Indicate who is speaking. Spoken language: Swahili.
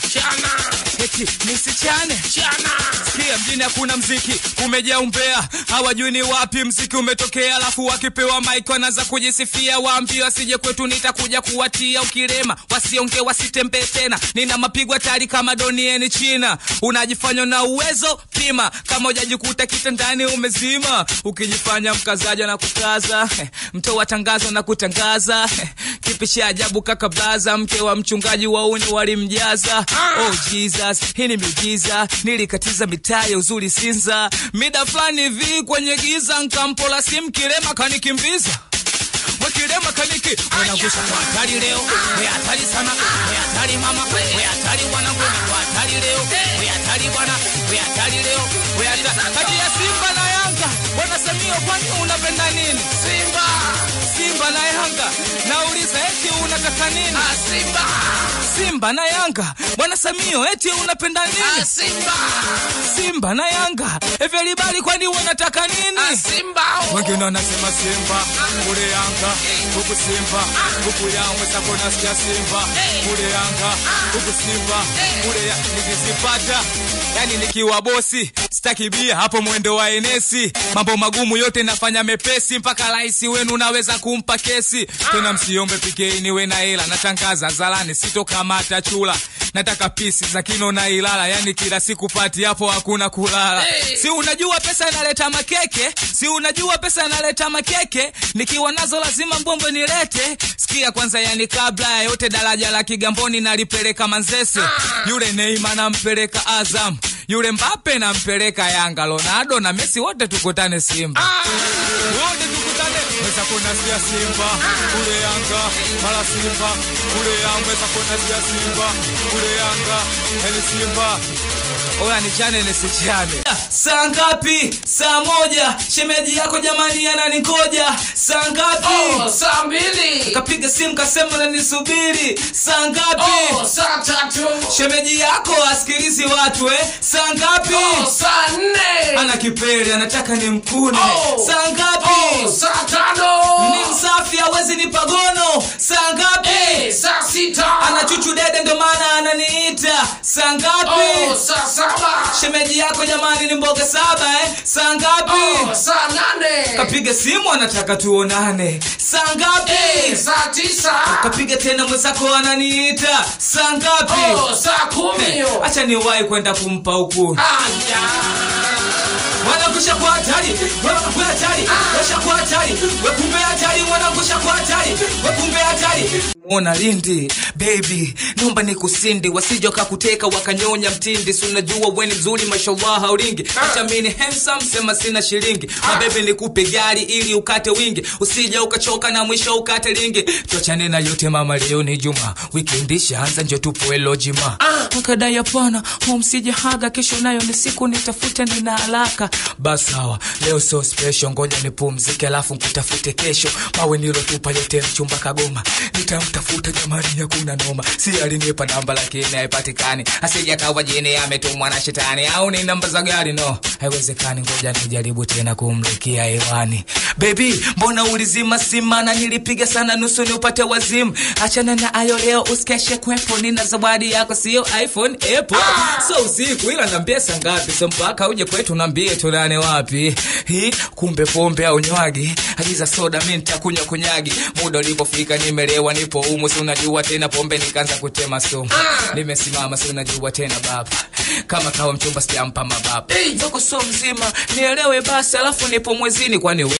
Speaker 1: chana
Speaker 2: eti nisichane
Speaker 1: chana
Speaker 2: Sikia mjini hakuna mziki, umejaa umbea, hawajui ni wapi mziki umetokea. Alafu wakipewa mic wanaanza kujisifia, waambie wasije kwetu, nitakuja kuwatia ukirema, wasionge wasitembee tena. Nina mapigo hatari kama donieni China, unajifanya na uwezo pima, kama hujajikuta kitandani umezima, ukijifanya mkazaja na kukaza, mtoa tangazo na kutangaza, kipi cha ajabu kaka blaza, mke wa mchungaji wauni walimjaza. Oh Jesus, hii ni miujiza, nilikatiza mitaa ya uzuri Sinza, mida fulani hivi kwenye giza, nkampola simu kilema kanikimbiza wakilema kaniki wanagusha kwa hatari leo, we hatari sana, we hatari mama, we hatari wanangu, we hatari leo, we hatari bwana, we hatari leo, we hatari kati ya Simba na Yanga. Bwana Samio, kwani unapenda nini?
Speaker 1: simba
Speaker 2: Simba na Yanga, nauliza eti unataka nini?
Speaker 1: ah, simba
Speaker 2: Simba na Yanga, Bwana Samio, eti unapenda
Speaker 1: ah,
Speaker 2: nini?
Speaker 1: simba
Speaker 2: Simba na Yanga, everybody, kwani unataka
Speaker 1: ah,
Speaker 2: nini?
Speaker 1: simba oh.
Speaker 2: wengine wanasema Simba kule Yanga, huku Simba huku Yanga, sako nasikia Simba kule Yanga, huku Simba kule ya nikizipata yani nikiwa bosi sitaki bia hapo mwendo wa enesi mambo magumu yote nafanya mepesi mpaka rais wenu naweza kumpa kesi tena msiombe pikei niwe na hela natangaza zalani sitokamata chula nataka pisi za kino na ilala yani kila siku pati hapo hakuna kulala
Speaker 1: Hey.
Speaker 2: si unajua pesa inaleta makeke si unajua pesa inaleta makeke nikiwa nazo lazima mbombo nilete sikia kwanza yani kabla ya yote daraja la kigamboni nalipeleka manzese yule neima nampeleka azam yule mbape nampeleka yanga ronaldo na mesi wote tukutane simba wote tukutane weza kunasikia simba kule yanga mara simba kule yanga weza kunasikia simba kule yanga yani simba oya nichane nisichane saa ngapi saa moja shemeji yako jamani ananikoja saa ngapi
Speaker 1: oh, saa mbili
Speaker 2: kapiga simu kasema nanisubiri saa ngapi
Speaker 1: oh, saa tatu
Speaker 2: shemeji yako asikilizi watu eh saa ngapi
Speaker 1: oh, saa nne
Speaker 2: ana kipele anataka ni mkune
Speaker 1: Oh.
Speaker 2: saa ngapi
Speaker 1: oh, saa tano
Speaker 2: ni msafi hawezi ni pagono saa ngapi
Speaker 1: Eh, saa sita
Speaker 2: ana chuchu dede ndo maana ananiita saa ngapi
Speaker 1: oh, saa saba
Speaker 2: shemeji yako jamani ni mboga saba eh saa ngapi
Speaker 1: oh, saa nane
Speaker 2: kapiga simu anataka tuonane saa ngapi
Speaker 1: Eh, saa tisa
Speaker 2: kapiga tena mwenzako ananiita saa ngapi
Speaker 1: oh, saa kumi
Speaker 2: acha niwahi kwenda kumpa huku
Speaker 1: Aya.
Speaker 2: wanangusha kwa hatari wanakuwa hatari washa kwa hatari wekumbe hatari wanangusha kwa hatari wekumbe hatari mona lindi baby naomba ni kusindi wasija wakakuteka wakanyonya mtindi si unajua weni mzuri mashallah haulingi acha mini handsome sema sina shilingi mabebe nikupe gari ili ukate wingi usija ukachoka na mwisho ukate lingi tuachane na yote mama leo ni juma wikendi shaanza njo tupo elojima akadai hapana msije haga kesho nayo ni siku nitafute nina haraka basi sawa leo so special ngoja nipumzike alafu nkutafute kesho mawe nilotupa yote mchumba kagoma nitamtafuta jamani hakuna noma si alinipa namba lakini haipatikani asija kawa jini ametumwa na shetani au ni namba za gari no haiwezekani ngoja nijaribu tena kumlikia hewani bebi mbona ulizima sima na nilipiga sana nusu ni upate wazimu achana na ayo leo usikeshe kwepo nina zawadi yako sio iphone apple so usiku ila nambie saa ngapi so mpaka uje kwetu nambie tulane wapi hi kumbe pombe au nywagi agiza soda mi nitakunywa kunyagi muda ulipofika nimelewa nipo umu si unajua tena pombe nikaanza kutema sumu nimesimama si unajua tena baba kama kawa mchumba sijampa mababa
Speaker 1: Hey.
Speaker 2: zoko so mzima nielewe basi alafu nipo mwezini kwani